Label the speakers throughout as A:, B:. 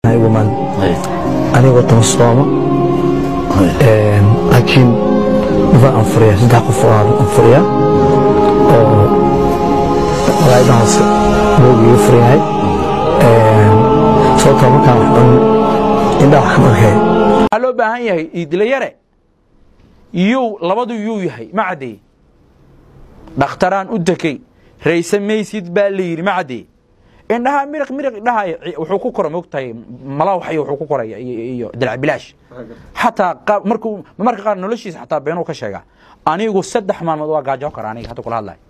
A: woman anigoo tan sooma laakiin waa anfuriya saddex qof waan anfuriya oo walaaidahaas buugiiga furyahay sababtoo markaan wax cun indhaa waxaan arkay
B: waxaa loo baahan yahay iidlayare yuu labadu yuu yahay ma caddeeye dhakhtaraan u dekey rayse maysid baa la yidhi ma caddeeye indhaha miriq miriq indhaha wuxuu ku kora moogtahay malawaxay wuxuu ku koraya iyo dilc bilaash xataa markuu marka qaar noloshiisa xataa beenuu ka sheegaa anigu saddex maalmood waa gaajo kara aniga hadda kula hadlayo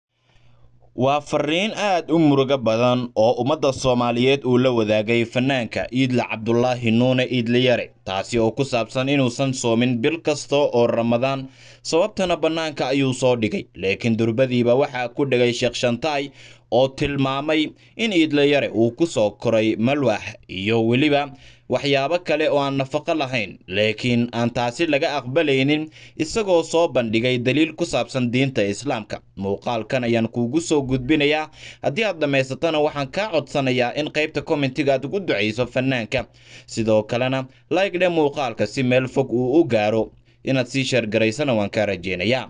C: waa fariin aad u murugo badan oo ummadda soomaaliyeed uu la wadaagay fanaanka iidle cabdulaahi nuune iidleyare taasi oo ku saabsan inuusan soomin bil kasta oo ramadaan sababtana bannaanka ayuu soo dhigay laakiin durbadiiba waxaa ku dhegay sheekh shantaay oo tilmaamay in iidleyare uu ku soo koray malwax iyo weliba waxyaabo kale oo aan nafaqo lahayn laakiin aan taasi laga aqbalaynin isagoo soo bandhigay daliil ku saabsan diinta islaamka muuqaalkan ayaan kuugu soo gudbinayaa haddii aad dhammaysatana waxaan kaa codsanayaa in qaybta kommentiga aad ugu ducayso fanaanka sidoo kalena laygdhe muuqaalka si meel fog uu u gaaro inaad sii sheergaraysana waan kaa rajeynayaa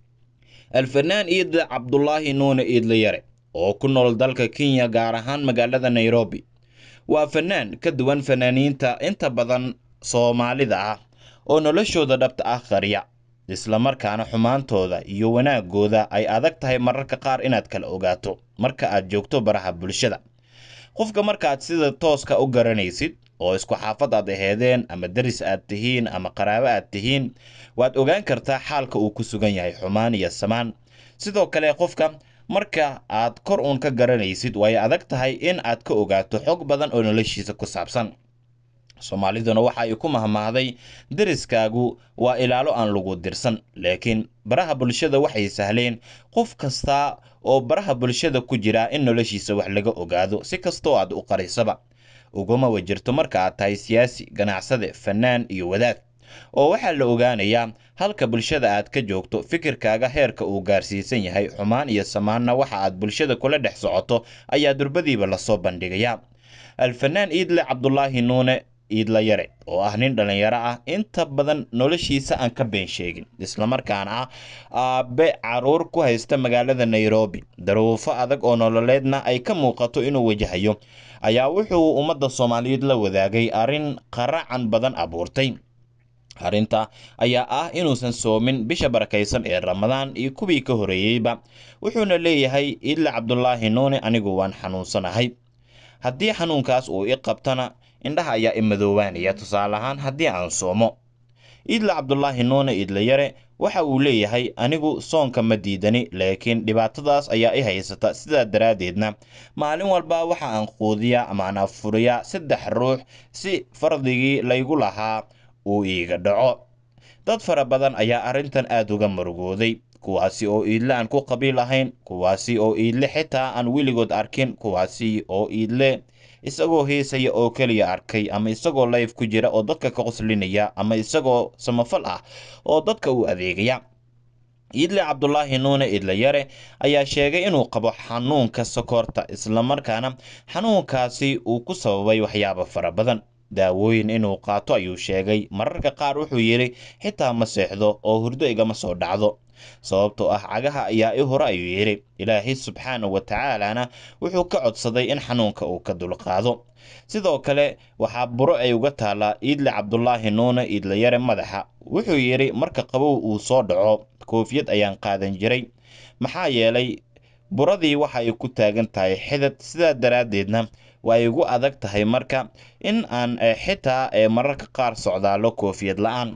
C: alfanaan iidle cabdulaahi nuune iidleyare oo ku nool dalka kenya gaar ahaan magaalada nairobi waa fanaan ka duwan fanaaniinta inta badan soomaalida ah oo noloshooda dhabta ah qariya islamarkaana xumaantooda iyo wanaagooda ay adag tahay mararka qaar inaad kala ogaato marka aad joogto baraha bulshada qofka markaad sida tooska u garanaysid oo isku xaafad aad aheedeen ama deris aad tihiin ama qaraabo aad tihiin waad ogaan kartaa xaalka uu ku sugan yahay xumaan iyo samaan sidoo kale qofka marka aad kor uun ka garanaysid way adag tahay in aad ka ogaato xog badan oo noloshiisa ku saabsan soomaaliduna waxa ay ku mahmaahday deriskaagu waa ilaalo aan lagu dirsan laakiin baraha bulshada waxay sahleen qof kasta oo baraha bulshada ku jira in noloshiisa wax laga ogaado si kastoo aad u qarisaba uguma wajirto marka aad tahay siyaasi ganacsade fanaan iyo wadaad oo waxaa la ogaanayaa halka bulshada aad ka joogto fikirkaaga heerka uu gaarsiisan yahay xumaan iyo samaanna waxa aad bulshada kula dhex socoto ayaa durbadiiba lasoo bandhigayaa alfanaan iidle cabdulaahi nuune iidla yare oo ah nin dhallinyaro ah inta badan noloshiisa aan ka been sheegin islamarkaana ah aabe caruur ku haysta magaalada nairobi daruufo adag oo nololeedna ay ka muuqato inuu wajahayo ayaa wuxuu ummadda soomaaliyeed la wadaagay arrin qaracan badan abuurtay arrinta ayaa ah inuusan soomin bisha barakaysan ee ramadaan iyo kuwii ka horeeyeyba wuxuuna leeyahay iidle cabdulaahi nuune anigu waan xanuunsanahay haddii xanuunkaas uu i qabtana indhaha ayaa i madoobaanaya tusaale ahaan haddii aan soomo iidle cabdulaahi nuune iidleyare waxa uu leeyahay anigu soonka ma diidani laakiin dhibaatadaas ayaa i haysata sidaa daraaddeedna maalin walba waxa aan quudiyaa ama aan afuriyaa saddex ruux si fardigii laygu lahaa uu iiga dhaco dad fara badan ayaa arrintan aad uga murugooday kuwaasi oo iidle aan ku qabiil ahayn kuwaasi oo iidle xitaa aan weligood arkin kuwaasi oo iidle isagoo heesaya oo keliya arkay ama isagoo layf ku jira oo dadka ka qoslinaya ama isagoo samafal ah oo dadka u adeegaya iidle cabdulaahi nuune iidleyare ayaa sheegay inuu qabo xanuunka sokorta islamarkaana xanuunkaasi uu ku sababay waxyaabo fara badan daawooyin inuu qaato ayuu sheegay mararka qaar wuxuu yidhi xitaa ma seexdo oo hurdo igama soo dhacdo sababtoo ah cagaha ayaa i hore ayuu yidhi ilaahay subxaana wa tacaalana wuxuu ka codsaday in xanuunka uu ka dulqaado sidoo kale waxaa buro ay uga taallaa iidle cabdulaahi nuune iidlayare madaxa wuxuu yidhi marka qabow uu soo dhaco koofiyad ayaan qaadan jiray maxaa yeelay buradii waxa ay ku taagan tahay xidad sidaa daraaddeedna waa ay igu adag tahay marka in aan xitaa mararka qaar socdaalo koofiyad la-aan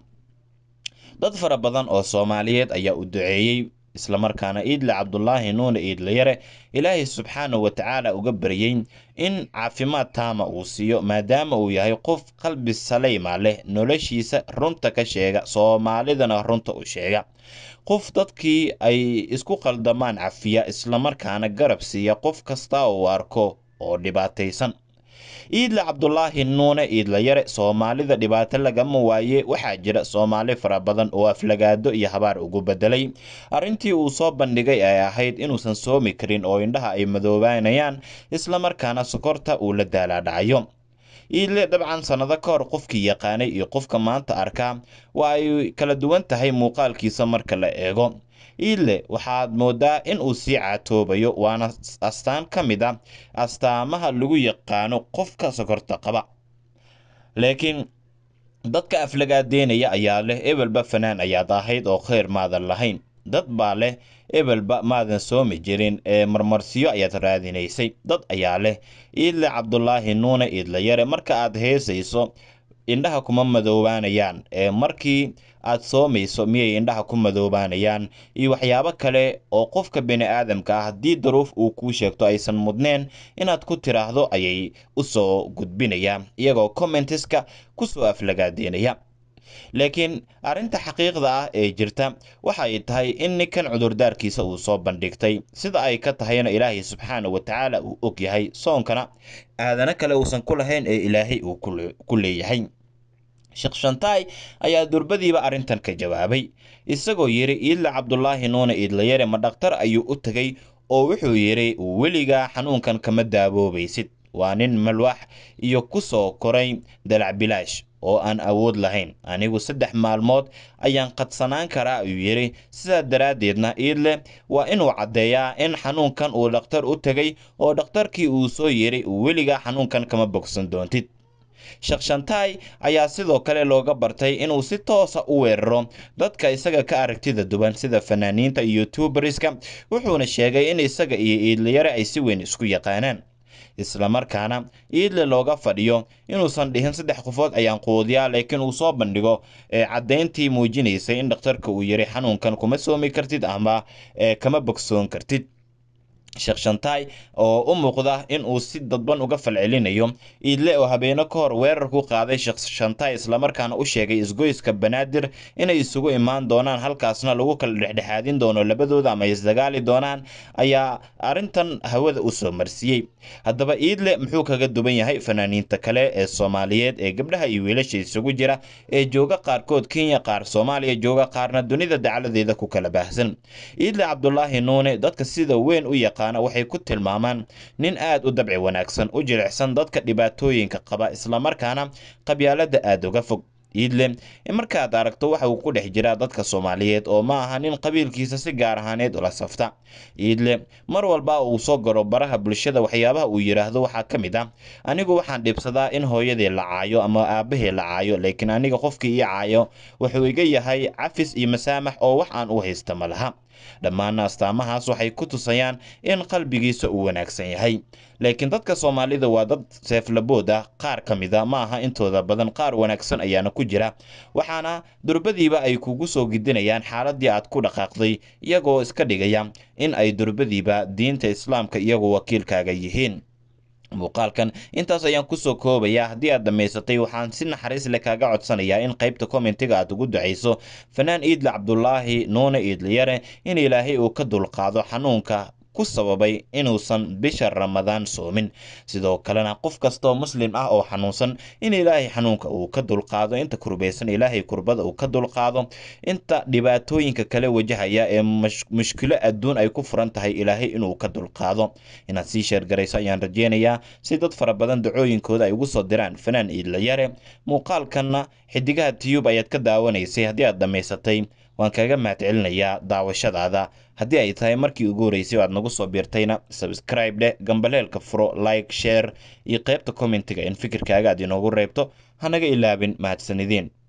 C: dad fara badan oo soomaaliyeed ayaa u duceeyey islamarkaana iidle cabdulaahi nuune iidlayare ilaahay subxaana wa tacaala uga baryey in caafimaad taama uu siiyo maadaama uu yahay qof qalbi saleyma leh noloshiisa runta ka sheega soomaalidana runta u sheega qof dadkii ay isku qaldamaan cafiya islamarkaana garab siiya qof kasta uu arko oo dhibaataysan iidle cabdulaahi nuune iidlayare soomaalida dhibaato lagama waaye waxaa jira soomaali fara badan oo aflagaado iyo habaar ugu bedelay arrintii uu soo bandhigay ay ahayd inuusan soomi karin oo indhaha ay madoobaanayaan islamarkaana sokorta uu la daalaadhacayo iidle dabcan sannado ka hor qofkii yaqaanay iyo qofka maanta arkaa waa ay kala duwan tahay muuqaalkiisa marka la eego iidle waxaad moodaa in uu sii caatoobayo waana astaan ka mid a astaamaha lagu yaqaano qofka sokorta qaba laakiin dadka aflagaadeynaya ayaa leh ebelba fanaan ayaad ahayd oo kheyr maadan lahayn dad baa leh ebelba maadan soomi jirin ee marmarsiyo ayaad raadinaysay dad ayaa leh iidle cabdulaahi nuune iidle yare marka aad heesayso indhaha kuma madoobaanayaan ee markii aad soomayso miyay indhaha ku madoobaanayaan iyo waxyaabo kale oo qofka bini aadamka ah haddii daruuf uu kuu sheegto aysan mudneen inaad ku tiraahdo ayay u soo gudbinayaan iyagoo commentiska kusoo aflagaadeynaya laakiin arrinta xaqiiqda ah ee jirta waxa ay tahay in ninkan cudurdaarkiisa uu soo bandhigtay sida ay ka tahayna ilaahay subxaana wa tacaala uu og yahay soonkana aadana kale uusan ku lahayn ee ilaahay uu ku leeyahay sheekh shantaay ayaa durbadiiba arrintan ka jawaabay isagoo yidhi iidle cabdulaahi nuune iidlayare ma dhakhtar ayuu u tegay oo wuxuu yidhi weligaa xanuunkan kama daaboobaysid waa nin malwax iyo ku soo koray dalac bilaash oo aan awood lahayn anigu saddex maalmood ayaan qadsanaan karaa ayuu yidhi sidaa daraaddeedna iidle waa inuu caddeeyaa in xanuunkan uu dhakhtar u tegay oo dhakhtarkii uu soo yidhi weligaa xanuunkan kama bogsan doontid sheekh shantaay ayaa sidoo kale looga bartay inuu si toosa u weeraro dadka isaga ka aragtida duwan sida fanaaniinta iyo youtuberska wuxuuna sheegay in isaga iyo iidlayare ay si weyn isku yaqaanaan islamarkaana iidle looga fadhiyo inuusan dhihin saddex qofood ayaan quudiyaa laakiin uu soo bandhigo ee caddayntii muujinaysay in dhakhtarka uu yiri xanuunkan kuma soomi kartid ama kama bogsoon kartid sheekh shantaay oo u muuqda in uu si dadban uga falcelinayo iidle oo habeeno ka hor weerar ku qaaday sheekh shantaay islamarkaana u sheegay isgoyska banaadir inay isugu imaan doonaan halkaasna lagu kala dhexdhexaadin doono labadooda ama isdagaali doonaan ayaa arrintan hawada u soo marsiiyey haddaba iidle muxuu kaga duwan yahay fanaaniinta kale ee soomaaliyeed ee gabdhaha iyo wiilasha isugu jira ee jooga qaarkood kenya qaar soomaaliya jooga qaarna dunida dacaladeeda ku kala baahsan iidle cabdulaahi nuune dadka sida weyn u yaqaan waxay ku tilmaamaan nin aad u dabci wanaagsan u jilicsan dadka dhibaatooyinka qaba islamarkaana qabyaalada aada uga fog iidle markaad aragto waxa uu ku dhex jiraa dadka soomaaliyeed oo ma aha nin qabiilkiisa si gaar ahaaneed ula safta iidle mar walba uu soo garo baraha bulshada waxyaabaha uu yidhaahdo waxaa ka mid ah anigu waxaan dhibsadaa in hooyadii la caayo ama aabahii la caayo laakiin aniga qofkii ii caayo wuxuu iga yahay cafis iyo masaamax oo wax aan u haysta ma laha dhammaana astaamahaas waxay ku tusayaan in qalbigiisa uu wanaagsan yahay laakiin dadka soomaalida waa dad seeflabood ah qaar ka mid a ma aha intooda badan qaar wanaagsan ayaana ku jira waxaana durbadiiba ay kugu soo gidinayaan xaaladii aad ku dhaqaaqday iyagoo iska dhigaya in ay durbadiiba diinta islaamka iyagoo wakiilkaaga yihiin muuqaalkan intaas ayaan kusoo koobayaa haddii aad dhammaysatay waxaan si naxariis leh kaaga codsanayaa in qaybta kommentiga aad ugu ducayso fanaan iidle cabdulaahi nuune iidleyare in ilaahay uu ka dulqaado xanuunka ku sababay inuusan bisha ramadaan soomin sidoo kalena qof kastaoo muslim ah oo xanuunsan in ilaahay xanuunka uu ka dulqaado inta kurbaysan ilaahay kurbada uu ka dulqaado inta dhibaatooyinka kale wajahaya ee mushkilo adduun ay ku furan tahay ilaahay inuu ka dulqaado inaad sii sheergarayso ayaan rajeynayaa si dad fara badan dacooyinkooda ay ugu soo diraan fanaan iidlayare muuqaalkanna xidigaha tiyub ayaad ka daawanaysay haddii aad dhammaysatay waan kaga mahadcelinayaa daawashadaada haddii ay tahay markii ugu horeysay oo aad nagu soo biirtayna sabscribe dheh gambaleelka furo like share iyo qaybta commentiga in fikirkaaga aad inoogu reebto hanaga ilaabin mahadsanideen